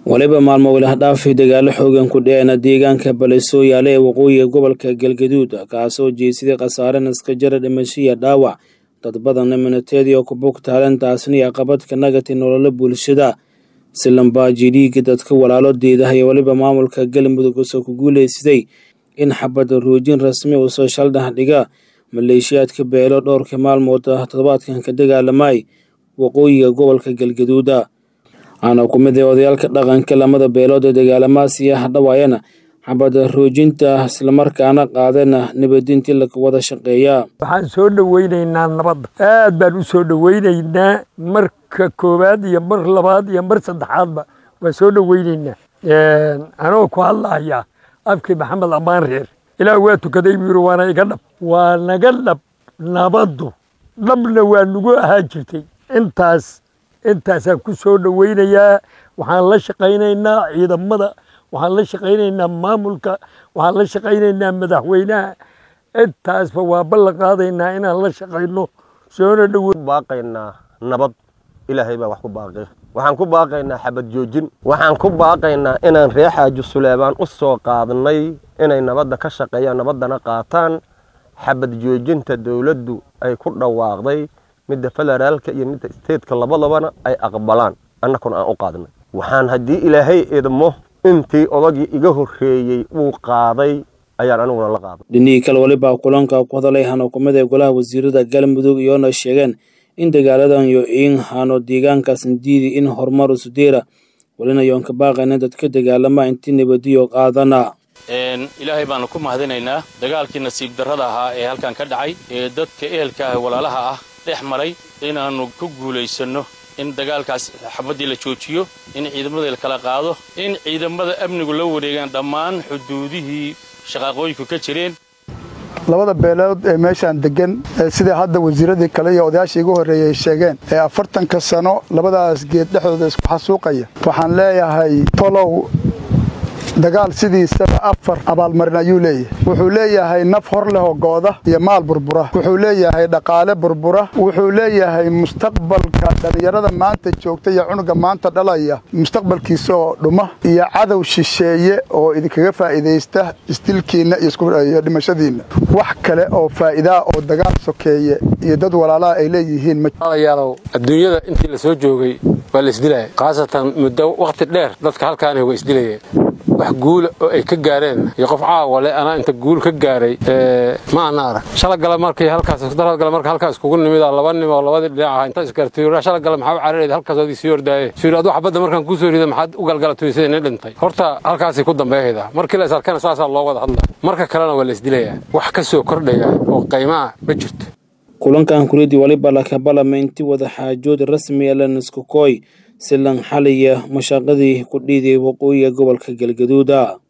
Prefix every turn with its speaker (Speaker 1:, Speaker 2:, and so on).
Speaker 1: waliba maalmo wilahdhaafi dagaalo xoogan ku dhicina deegaanka baleesooyaale ee waqooyiga gobolka galgaduud kaasoo jeesiday khasaare naskajara dhimashiya dhaawac dad badanna minateedii oo ku bugtaaleen taasni aqabadka nagati nololo bulshada silambaaji dhiigga dadka walaalo deedaha iyo weliba maamulka galmudug usoo ku guuleysaday in xabada ruujin rasmi uu soo shaldhax dhiga maleeshiyaadka beelo dhowrka maalmood toddobaadkan ka dagaalamay waqooyiga gobolka galgaduuda waxaana ku mid ah odayaalka dhaqanka lamada beelood ee dagaalamaasi ah dhawaayana xabada roojinta islamarkaana qaadana nabadintii laga wada shaqeeyaa
Speaker 2: waxaan soo dhoweynaynaa nabadda aad baan u soo dhoweynaynaa marka koowaad iyo mar labaad iyo mar saddexaadba waan soo dhoweynaynaa anoo ku hadlaya afkii maxamed ammaan reer ilaah waa tukaday buu yiri waana iga dhab waa naga dhab nabaddu dhabna waa nagu ahaa jirtay intaas intaasaan ku soo dhoweynayaa waxaan la shaqaynaynaa ciidamada waxaan la shaqaynaynaa maamulka waxaan la shaqaynaynaa madaxweynaha intaasba waa ballan qaadaynaa inaan la shaqayno soona dhowo
Speaker 3: baaqaynaa nabad ilaahay baa wax ku baaqay waxaan ku baaqaynaa xabad joojin waxaan ku baaqaynaa inaan ree xaaji suleebaan u soo qaadnay inay nabadda ka shaqeeyaan nabaddana qaataan xabad joojinta dowladdu ay ku dhawaaqday midda federaalka iyo midda isteedka labadabana ay aqbalaan annakuna aan u qaadnay waxaan haddii ilaahay idmo intii odagii iga horreeyey uu qaaday ayaan aniguna la qaaday
Speaker 1: dhinihii kale welibaa kulanka ku hadalay hano kumid ee golaha wasiirada galmudug iyoona sheegeen in dagaaladan yo iin hano deegaankaasan diidi in horumar usudeera welina yoon ka baaqayna dadka dagaalama intii nabadiyo qaadana
Speaker 4: ilaahay baanu ku mahadinaynaa dagaalkii nasiib darrada ahaa ee halkan ka dhacay ee dadka ehelka ah walaalaha ah dhex maray inaannu ku guulaysanno in dagaalkaas xabaddii la joojiyo in ciidamada la kala qaado in ciidamada amnigu la wareegaan dhammaan xuduudihii shaqaaqooyinku ka jireen
Speaker 5: labada beelood ee meeshaan deggan sidai hadda wasiiradii kale iyo odayaashii igu horreeyey ay sheegeen ee afartanka sano labadaas geed dhexdooda isku xasuuqaya waxaan leeyahay tolow dagaal sidiisaba afar abaalmarin ayuu leeyahay wuxuu leeyahay naf hor leh oo gooda iyo maal burbura wuxuu leeyahay dhaqaale burbura wuxuu leeyahay mustaqbalka dhallinyarada maanta joogta iyo cunuga maanta dhalaya mustaqbalkiisa oo dhuma iyo cadow shisheeye oo idinkaga faa'iidaysta isdilkiinna iyo dhimashadiinna wax kale oo faa'iidaa oo dagaal sokeeye iyo dad walaalaha ay leeyihiin
Speaker 6: yaalow adduunyada intii la soo joogay waa la isdilaya khaasatan muddo wakhti dheer dadka halkaani waa isdilayeen wax guula oo ay ka gaareen iyo qof caawale anaa inta guul ka gaaray ma ana arag shalagala markii halkaasdaradgala marka halkaas iskugu nimida laba nim oo labadii dhinac aha inta isgartay shalagala maxaa u cararayda halkaasoodii sii ordaaye suu yidhi adu xabadda markaan kuu soo rida maxaad u galgalatay sida nin dhintay horta halkaasay ku dambeeyayda markii la is arkana saasaa loo wada hadla marka kalena waa la isdilayaa wax ka soo kordhaya oo qaymaa ma jirto
Speaker 1: kulankan kuridii waliba lakabalama intii wada xaajood rasmi laniskukooy silan xaliya mashaaqadii ku dhiiday waqooyiga gobolka galgaduuda